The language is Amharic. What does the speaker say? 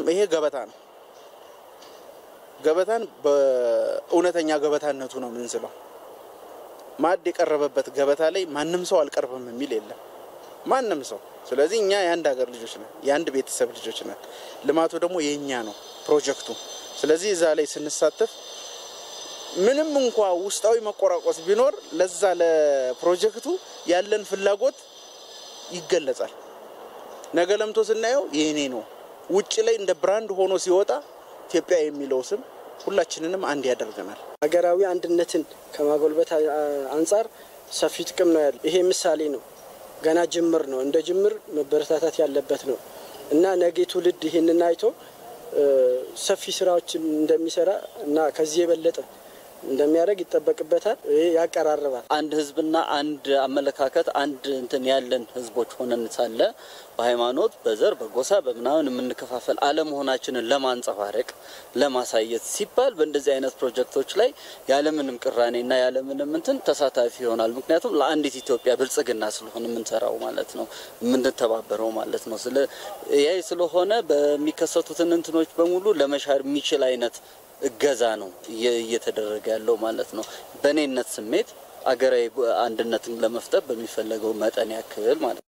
ይሄ ገበታ ነው። ገበታን በእውነተኛ ገበታነቱ ነው የምንስለው። ማዕድ የቀረበበት ገበታ ላይ ማንም ሰው አልቀርብም የሚል የለም፣ ማንም ሰው። ስለዚህ እኛ የአንድ ሀገር ልጆች ነን፣ የአንድ ቤተሰብ ልጆች ነን። ልማቱ ደግሞ የእኛ ነው ፕሮጀክቱ። ስለዚህ እዛ ላይ ስንሳተፍ ምንም እንኳ ውስጣዊ መቆራቆስ ቢኖር ለዛ ለፕሮጀክቱ ያለን ፍላጎት ይገለጻል። ነገ ለምቶ ስናየው የኔ ነው። ውጭ ላይ እንደ ብራንድ ሆኖ ሲወጣ ኢትዮጵያ የሚለው ስም ሁላችንንም አንድ ያደርገናል። ሀገራዊ አንድነትን ከማጎልበት አንጻር ሰፊ ጥቅም ነው ያለው። ይሄ ምሳሌ ነው። ገና ጅምር ነው። እንደ ጅምር መበረታታት ያለበት ነው እና ነገ ትውልድ ይህንን አይቶ ሰፊ ስራዎችን እንደሚሰራ እና ከዚህ የበለጠ እንደሚያደርግ ይጠበቅበታል። ይሄ ያቀራርባል። አንድ ህዝብና አንድ አመለካከት አንድ እንትን ያለን ህዝቦች ሆነን ሳለ በሃይማኖት፣ በዘር፣ በጎሳ በምናምን የምንከፋፈል አለመሆናችንን ለማንጸባረቅ ለማሳየት ሲባል በእንደዚህ አይነት ፕሮጀክቶች ላይ ያለምንም ቅራኔና ያለምንም እንትን ተሳታፊ ይሆናል። ምክንያቱም ለአንዲት ኢትዮጵያ ብልጽግና ስለሆነ የምንሰራው ማለት ነው የምንተባበረው ማለት ነው። ስለ ይህ ስለሆነ በሚከሰቱትን እንትኖች በሙሉ ለመሻር የሚችል አይነት እገዛ ነው እየተደረገ ያለው ማለት ነው። በእኔነት ስሜት አገራዊ አንድነትን ለመፍጠር በሚፈለገው መጠን ያክል ማለት ነው።